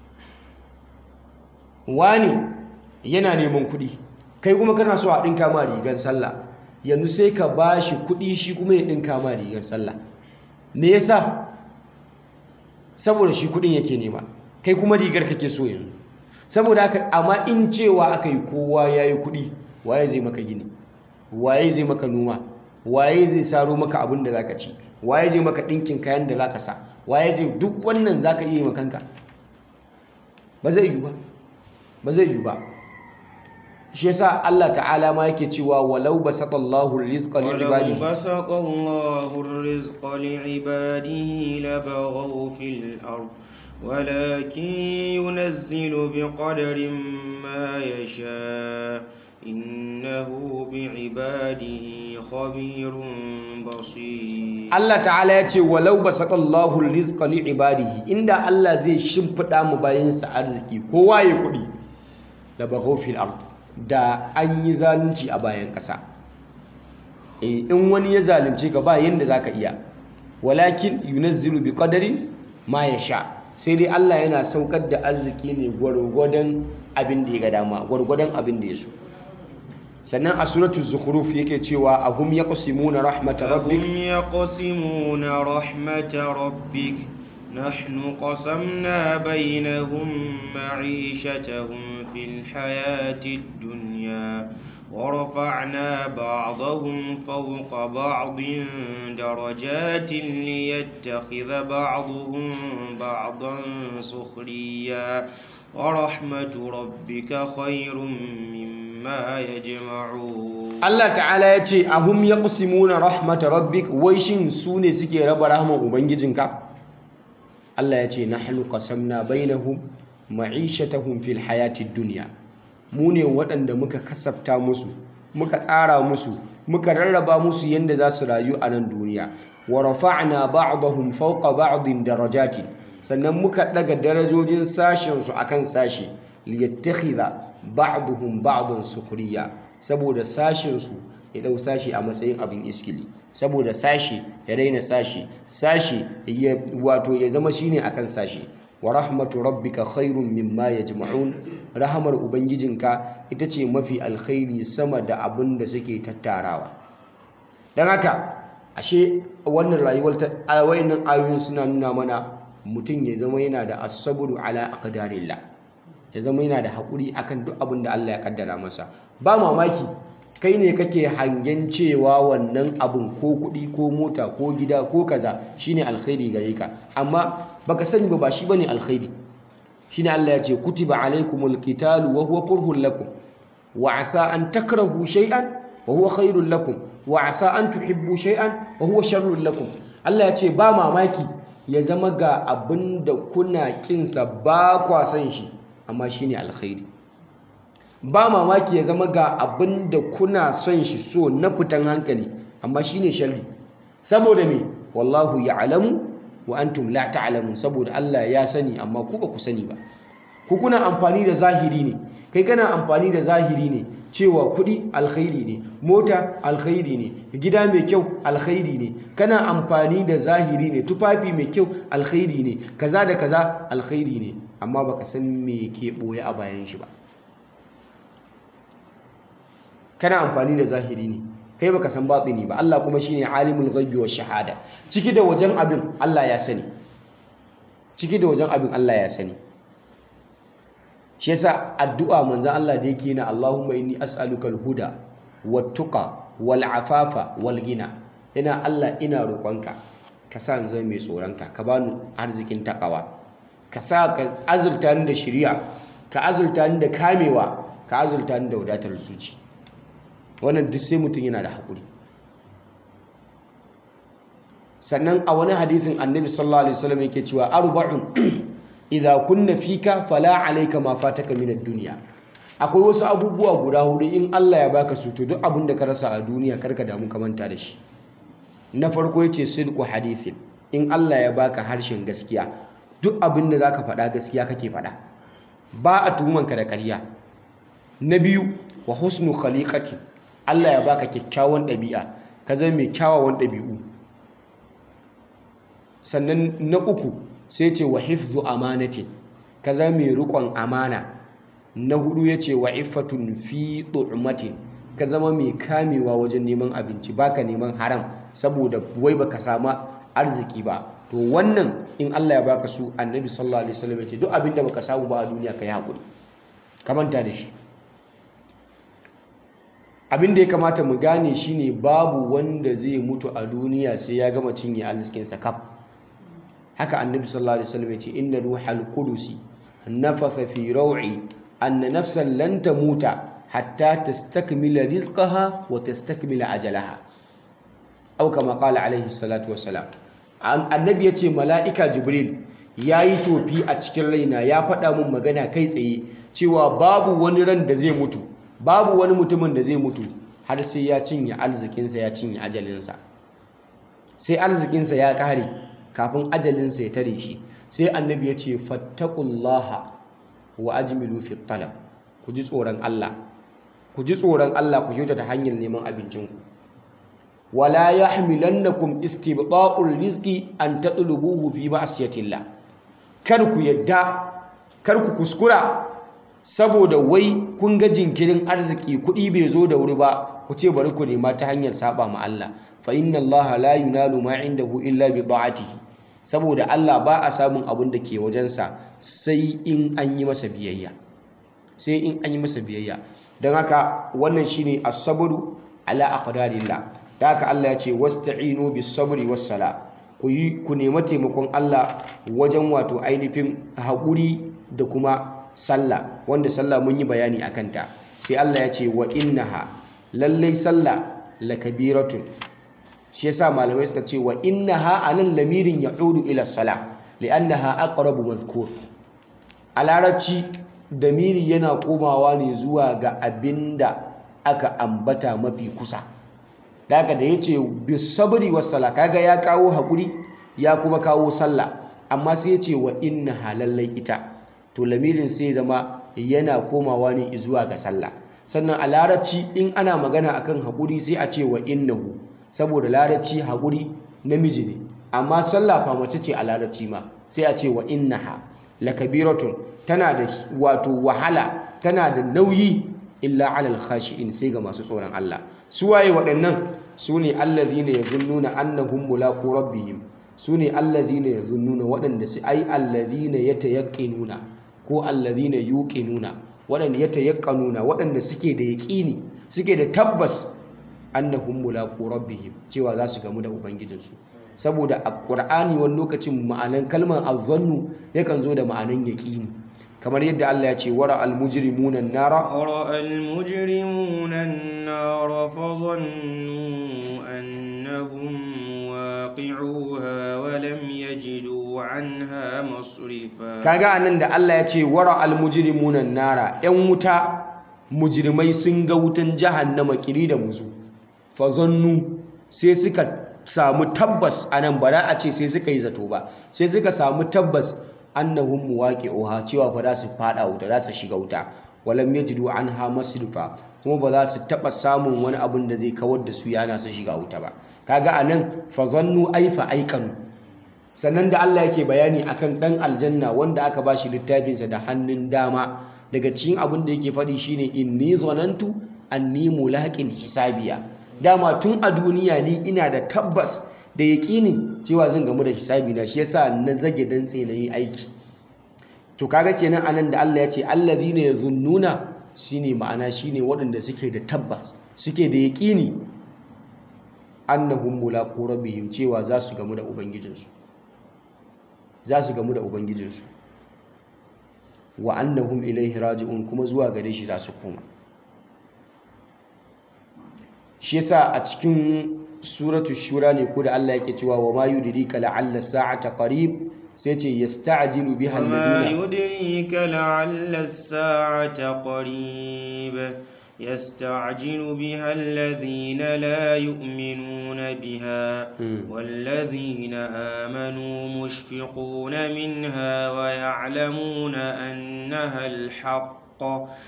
wani yana neman kuɗi kai kuma kana so a ɗinka ma rigar sallah yanzu sai ka ba shi kuɗi shi kuma ya ɗinka ma rigar sallah me yasa saboda shi kuɗin yake nema kai kuma rigar kake so yanzu saboda haka amma in cewa aka yi kowa ya yi kuɗi waye zai maka gini waye zai maka noma waye zai saro maka abin da zaka ci waye zai maka ɗinkin kayan da zaka sa waye zai duk wannan zaka iya yi makanka ba zai yi ba ba zai yi ba shi yasa Allah ta'ala ma yake cewa walau basatallahu rizqa li ولو ibadihi بسط الله الرزق لعباده لبغوا في الأرض ولكن ينزل بقدر ما يشاء إنه بعباده خبير بصير Allah ta'ala ya ce walau basatallahu rizqa li ibadihi inda Allah zai shimfida mu bayansa arziki kowa ya kudi la baghaw fil ard da an yi zalunci a bayan ƙasa eh in wani ya zalunce ka ba yanda zaka iya walakin yunazzilu bi qadarin ma yasha sai dai Allah yana saukar da arziki ne gwargwadon abin da ya ga dama gwargwadon abin da ya so sannan a suratul zukhruf yake cewa ahum yaqsimuna rahmat rabbik أهم يقسمون رحمة ربك نحن قسمنا بينهم معيشتهم في الحياة الدنيا ورفعنا بعضهم فوق بعض درجات ليتخذ بعضهم بعضا سخريا ورحمة ربك خير مما يجمعون Allah ta'ala ya ce ahum yaqsimuna rahmata rabbik wai shin su ne suke raba rahman ubangijinka Allah ya ce nahnu qasamna bainahum ma'ishatahum fil hayatid dunya mu ne waɗanda muka kasafta musu muka tsara musu muka rarraba musu yadda za su rayu a nan duniya wa rafa'na ba'dahum fawqa ba'din darajati sannan muka daga darajojin sashen su akan sashi liyattakhidha ba'dhum ba'dan sukhriya saboda sashen su ya dau sashi a matsayin abin iskili saboda sashi ya raina sashi sashi ya wato ya zama shine akan sashi wa rahmatu rabbika khairun mimma yajma'un rahamar ubangijinka ita ce mafi alkhairi sama da abin da suke tattarawa dan haka ashe wannan rayuwar ta wayannan ayoyin suna nuna mana mutum ya zama yana da as-sabru ala aqdarillah ya zama yana da hakuri akan duk abin da Allah ya kaddara masa ba mamaki kai ne kake hangen cewa wannan abin ko kuɗi ko mota ko gida ko kaza shine alkhairi gare ka amma baka sani ba ba shi bane alkhairi shine Allah ya ce kutiba alaikumul qitalu wa huwa kurhun lakum wa asa an takrahu shay'an wa huwa khairul lakum wa asa an tuhibbu shay'an wa huwa sharrul lakum Allah ya ce ba mamaki ya zama ga abinda kuna kinsa ba kwa san shi amma shine alkhairi ba mamaki ya zama ga abin da kuna son shi so na fitan hankali amma shine sharri saboda me wallahu ya'lamu wa antum la ta'lamun saboda Allah ya sani amma ku ba ku sani ba ku kuna amfani da zahiri ne kai kana amfani da zahiri ne cewa kuɗi alkhairi ne mota alkhairi ne gida mai kyau alkhairi ne kana amfani da zahiri ne tufafi mai kyau alkhairi ne kaza da kaza alkhairi ne amma baka san me ke boye a bayan shi ba kana amfani da zahiri ne kai baka san batini ba Allah kuma shine alimul ghaibi wash shahada ciki da wajen abin Allah ya sani ciki da wajen abin Allah ya sani shi yasa addu'a manzon Allah da yake na Allahumma inni as'aluka al-huda wat-tuqa wal-afafa wal-ghina ina Allah ina roƙonka ka sa in zama mai tsoronka ka bani arzikin takawa ka sa ka azurta ni da shari'a ka azurta ni da kamewa ka azurta ni da wadatar zuci wannan duk sai mutum yana da haƙuri sannan a wani hadisin annabi sallallahu alaihi wasallam yake cewa arba'un idza kunna fika fala alayka ma fataka min ad-dunya akwai wasu abubuwa guda hudu in Allah ya baka su to duk abin da ka rasa a duniya karka damu ka manta da shi na farko yace sidqu hadithin in Allah ya baka harshen gaskiya duk abin da zaka faɗa gaskiya kake faɗa ba a tuhumanka da ƙarya na biyu wa husnu khaliqati Allah ya baka kyakkyawan ɗabi'a ka zama mai kyawawan ɗabi'u sannan na uku sai ce wa hifzu amanatin ka zama mai riƙon amana na hudu ya ce wa iffatun fi tu'matin ka zama mai kamewa wajen neman abinci baka neman haram saboda wai baka samu arziki ba to wannan in Allah ya baka su annabi sallallahu alaihi wasallam ya ce duk abinda baka samu ba a duniya ka yi haƙuri ka manta da shi abin da ya kamata mu gane shine babu wanda zai mutu a duniya sai ya gama cinye arzikinsa kaf haka annabi sallallahu alaihi wasallam ya ce inna ruhal qudusi nafatha fi raw'i anna nafsan lan tamuta hatta tastakmila rizqaha wa tastakmila ajalaha aw kama qala alaihi salatu wassalam annabi ya ce mala'ika jibril yayi tofi a cikin raina ya faɗa mun magana kai tsaye cewa babu wani ran da zai mutu babu wani mutumin da zai mutu har sai ya cinye arzikinsa ya cinye ajalinsa sai arzikinsa ya ƙare kafin ajalinsa ya tare shi sai annabi ya ce fattakullaha wa ajmilu fi talab ku ji tsoron Allah ku ji tsoron Allah ku kyautata hanyar neman abincinku wala yahmilannakum istibta'ul rizqi an tatlubuhu fi ma'siyatillah kar ku yadda kar ku kuskura saboda wai kun ga jinkirin arziki kuɗi bai zo da wuri ba ku ce bari ku nema ta hanyar saba ma Allah fa inna Allah la yunalu ma indahu illa bi ta'atihi saboda Allah ba a samun abin da ke wajensa sai in an yi masa biyayya sai in an yi masa biyayya don haka wannan shine as-sabru ala aqdarillah da haka Allah ya ce wasta'inu bis-sabri was-sala ku yi ku nemi taimakon Allah wajen wato ainihin haƙuri da kuma sallah wanda sallah mun yi bayani akan ta sai Allah ya ce wa innaha lallai sallah lakabiratun shi yasa malamai suka ce wa innaha anan lamirin ya'udu ila salah li'annaha aqrabu mazkur a larabci damiri yana komawa ne zuwa ga abinda aka ambata mafi kusa daga da yace bisabri was-sala kaga ya kawo hakuri ya kuma kawo sallah amma sai yace wa innaha lallai ita to lamirin sai zama yana komawa ne zuwa ga sallah sannan a larabci in ana magana akan hakuri sai a ce wa innahu saboda larabci hakuri namiji ne amma sallah fa mace ce a larabci ma sai a ce wa innaha lakabiratun tana da wato wahala tana da nauyi illa alal khashi'in sai ga masu tsoron Allah su waye waɗannan su ne allazina yazunnuna annahum mulaqu rabbihim su ne allazina yazunnuna waɗanda su ai allazina yatayaqqinuna ko allazina yuqinuna waɗanda yatayaqqanuna waɗanda suke da yaƙini suke da tabbas annahum mulaqu rabbihim cewa za su gamu da ubangijinsu saboda a ƙur'ani wani lokacin ma'anan kalmar azzannu yakan zo da ma'anan yaƙini kamar yadda Allah ya ce wara almujrimuna nara ورأى المجرمون النار فظنوا أنهم واقعوها ولم يجدوا عنها مصرفا kaga anan da Allah ya ce wara almujrimuna nara yan wuta mujrimai sun ga wutan jahannama kiri da muzu fazannu sai suka samu tabbas anan ba za a ce sai suka yi zato ba sai suka samu tabbas annahum muwaqi'uha cewa fa za su fada wuta za su shiga wuta walam yajidu anha masrifa kuma ba za su taba samun wani abin da zai kawar da su yana su shiga wuta ba kaga anan fa zannu ay fa aikanu sannan da Allah yake bayani akan dan aljanna wanda aka bashi littafinsa da hannun dama daga cikin abin da yake faɗi shine inni zanantu anni mulaqin hisabiya dama tun a duniya ni ina da tabbas da yaƙinin cewa zan gamu da hisabi na shi yasa na zage dantse na yi aiki to kaga kenan anan da Allah ya ce allazina yazunnuna shine ma'ana shine waɗanda suke da tabbas suke da yaƙini annahum mulaqu rabbihim cewa za su gamu da ubangijinsu za su gamu da ubangijinsu wa annahum ilaihi raji'un kuma zuwa gare shi za su koma shi yasa a cikin suratu shura ne ko da Allah yake cewa wa ma yudrika la'alla sa'ata qarib sai ce yasta'jilu biha وما alladhina يدريك لعل الساعة قريب يستعجل بها الذين لا يؤمنون بها والذين آمنوا مشفقون منها ويعلمون أنها الحق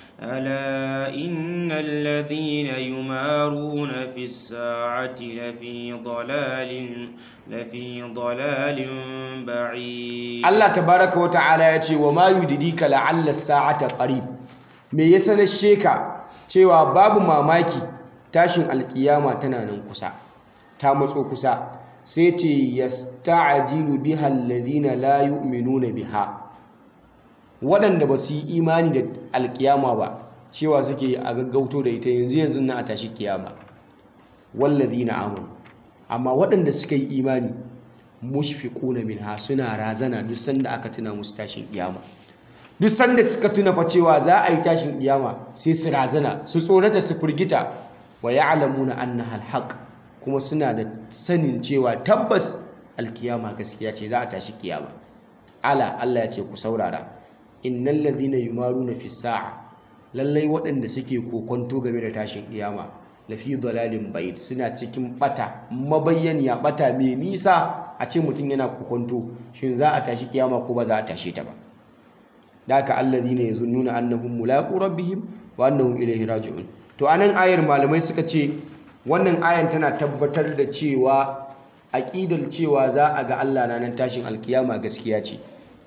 ألا إن الذين يمارون في الساعة لفي ضلال لفي ضلال بعيد Allah tabaraka wa ta'ala ya ce wa ma yudrika la'alla sa'ata qarib me ya sanar sheka cewa babu mamaki tashin alkiyama tana nan kusa ta matso kusa sai ce yasta'jilu biha alladhina la yu'minuna biha waɗanda ba su yi imani da alkiyama ba cewa suke a gaggauto da ita yanzu yanzu na a tashi kiyama wallazina amanu amma waɗanda suka yi imani mushfiquna minha suna razana duk sanda aka tuna musu tashin kiyama duk sanda suka tuna fa cewa za a yi tashin kiyama sai su razana su tsorata su firgita wa ya'lamuna annaha alhaq kuma suna da sanin cewa tabbas alkiyama gaskiya ce za a tashi kiyama ala Allah ya ce ku saurara innal ladhina yumaruna fi sa'a lallai waɗanda suke kokonto game da tashin kiyama lafi dalalin ba'id suna cikin bata mabayyaniya bata mai nisa a ce mutum yana kokonto shin za a tashi kiyama ko ba za a tashe ta ba da haka alladhina yazunnuna annahum mulaqu rabbihim wa annahum ilayhi raji'un to anan ayar malamai suka ce wannan ayan tana tabbatar da cewa aqidar cewa za a ga Allah ranar tashin alkiyama gaskiya ce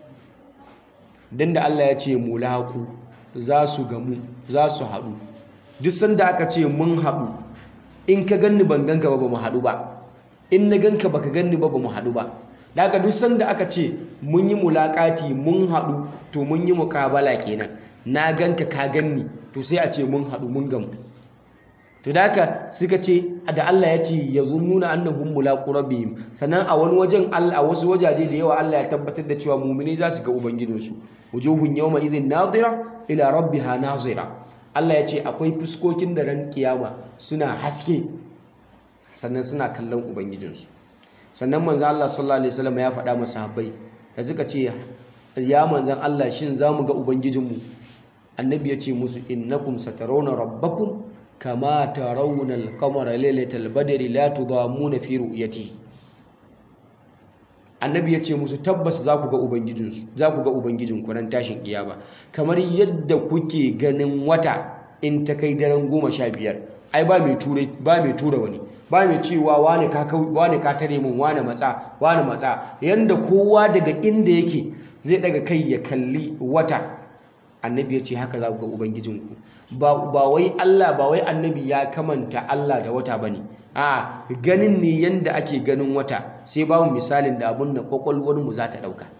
dan da Allah ya ce mulaqu za su gamu za su haɗu duk sanda aka ce mun haɗu in ka ganni ban ganka ba ba mu haɗu ba in na ganka baka ganni ba ba mu haɗu ba daga duk sanda aka ce mun yi mulaƙati mun haɗu to mun yi muƙabala kenan na ganka ka ganni to sai a ce mun haɗu mun gamu to da haka suka ce da Allah ya ce ya nuna annahum mulaqu rabbihim sannan a wani wajen Allah a wasu wajaje da yawa Allah ya tabbatar da cewa mu'mini za su ga ubangijinsu wujuhun yawma idhin nadira ila rabbiha nazira Allah ya ce akwai fuskokin da ran kiyama suna haske sannan suna kallon ubangijinsu sannan manzon Allah sallallahu alaihi wasallam ya faɗa masa sahabbai da suka ce ya manzon Allah shin zamu ga ubangijinmu annabi ya ce musu innakum satarawna rabbakum kama tarawna al-qamara laylatal badri la tudamuna fi ru'yati annabi ya ce musu tabbas za ku ga ubangijinsu za ku ga ubangijinku ran tashin kiyama kamar yadda kuke ganin wata in ta kai daren goma sha biyar ai ba mai ture ba mai tura wani ba mai cewa wane ka wane ka tare mun wane matsa wane matsa yanda kowa daga inda yake zai daga kai ya kalli wata annabi ya ce haka za ku ga ubangijinku ba wai Allah ba wai annabi ya kamanta Allah da wata bane a ganin ne yanda ake ganin wata sai babu misalin da abun da kwakwalwar mu za ta dauka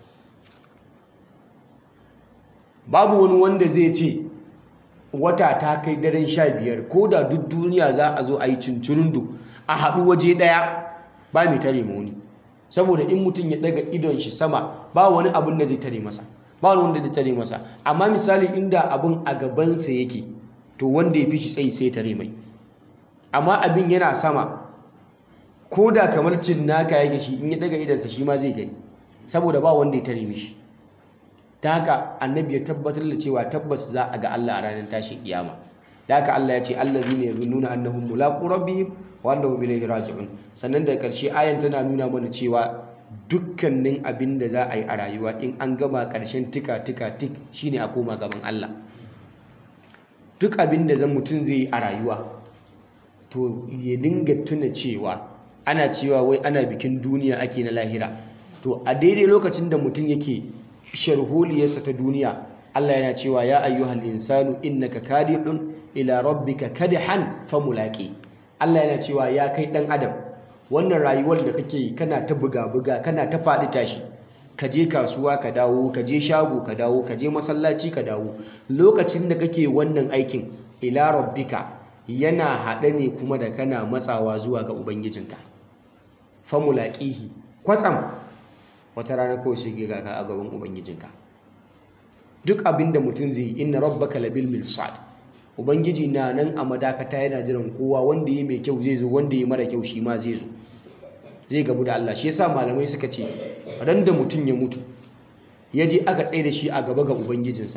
babu wani wanda zai ce wata ta kai daren sha biyar ko da duk duniya za a zo a yi cincirundu a haɗu waje ɗaya ba mai tare ma wani saboda in mutum ya daga idon shi sama ba wani abun da zai tare masa ba wani wanda zai tare masa amma misali inda abun a gabansa yake to wanda ya fi shi tsayi sai tare mai amma abin yana sama ko da kamar cinnaka yake shi in ya daga idansa shi ma zai gani saboda ba wanda ya tare mishi ta haka annabi ya tabbatar da cewa tabbas za a ga Allah a ranar tashin kiyama da haka Allah ya ce allazina yazunnuna annahum mulaqu rabbihim wa annahum ilayhi raji'un sannan da karshe ayan tana nuna mana cewa dukkanin abin da za a yi a rayuwa in an gama karshen tika tika tik shine a koma gaban Allah duk abin da zan mutum zai yi a rayuwa to ya dinga tuna cewa ana cewa wai ana bikin duniya ake na lahira to a daidai lokacin da mutum yake sharholiyarsa ta duniya Allah yana cewa ya ayyuhal insanu innaka kadihun ila rabbika kadihan famulaqi Allah yana cewa ya kai dan adam wannan rayuwar da kake kana ta buga buga kana ta faɗi tashi ka je kasuwa ka dawo ka je shago ka dawo ka je masallaci ka dawo lokacin da kake wannan aikin ila rabbika yana haɗe ne kuma da kana matsawa zuwa ga ubangijinka famulaqihi kwatsam wata rana kawai sai ga ka a gaban ubangijinka duk abin da mutum zai yi inna rabbaka labil mirsad ubangiji na nan a madakata yana jiran kowa wanda yi mai kyau zai zo wanda yi mara kyau shi ma zai zo zai gamu da Allah shi yasa malamai suka ce ran da mutum ya mutu ya je aka tsaye da shi a gaba ga ubangijinsa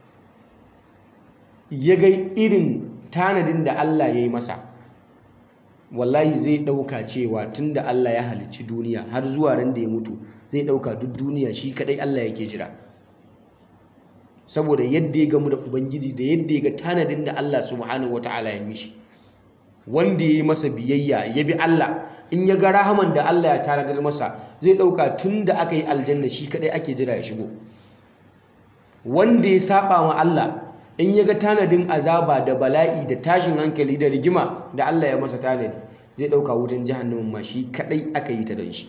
ya ga irin tanadin da Allah ya yi masa wallahi zai ɗauka cewa tun da Allah ya halicci duniya har zuwa ran da ya mutu zai ɗauka duk duniya shi kaɗai Allah yake jira saboda yadda ya gamu da ubangiji da yadda ya ga tanadin da Allah subhanahu wata'ala ya mishi wanda ya yi masa biyayya ya bi Allah in ya ga rahaman da Allah ya tanadar masa zai ɗauka tun da aka yi aljanna shi kaɗai ake jira ya shigo wanda ya saba wa Allah in ya ga tanadin azaba da bala'i da tashin hankali da rigima da Allah ya masa tanadi zai ɗauka wutan jahannamin ma shi kaɗai aka yi ta don shi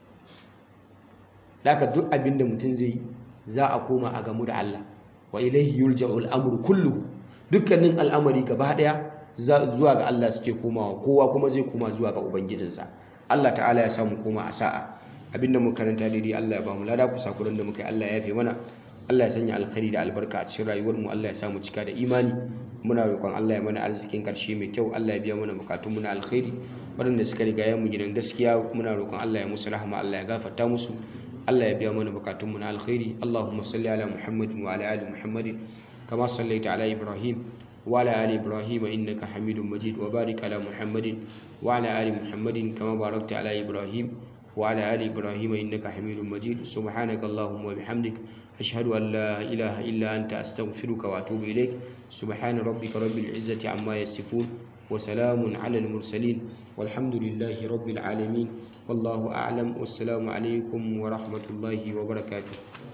Daka duk abin da mutum zai za a koma a gamu da Allah wa ilaihi yurja'u al'amru kullu dukkanin al'amari gaba daya zuwa ga Allah suke komawa kowa kuma zai koma zuwa ga ubangijinsa Allah ta'ala ya samu koma a sa'a abinda muka karanta daidai Allah ya ba mu lada kusa kuren da muka yi Allah ya yafe mana Allah ya sanya alkhairi da albarka a cikin rayuwar mu Allah ya samu cika da imani muna roƙon Allah ya mana arzikin karshe mai kyau Allah ya biya mana bukatun mu na alkhairi waɗanda suka riga mu gidan gaskiya muna roƙon Allah ya musu rahama Allah ya gafarta musu Allah ya biya mana bukatunmu na alkhairi Allahumma salli ala Muhammad wa ala ali Muhammad kama sallaita ala Ibrahim wa ala ali Ibrahim innaka Hamidum Majid wa barik ala Muhammad wa ala ali Muhammad kama barakta ala Ibrahim wa ala ali Ibrahim innaka Hamidum Majid subhanaka Allahumma wa bihamdik ashhadu an la ilaha illa anta astaghfiruka wa atubu ilaik subhana rabbika rabbil izzati amma yasifun wa salamun ala al mursalin walhamdulillahi rabbil alamin والله أعلم والسلام عليكم ورحمة الله وبركاته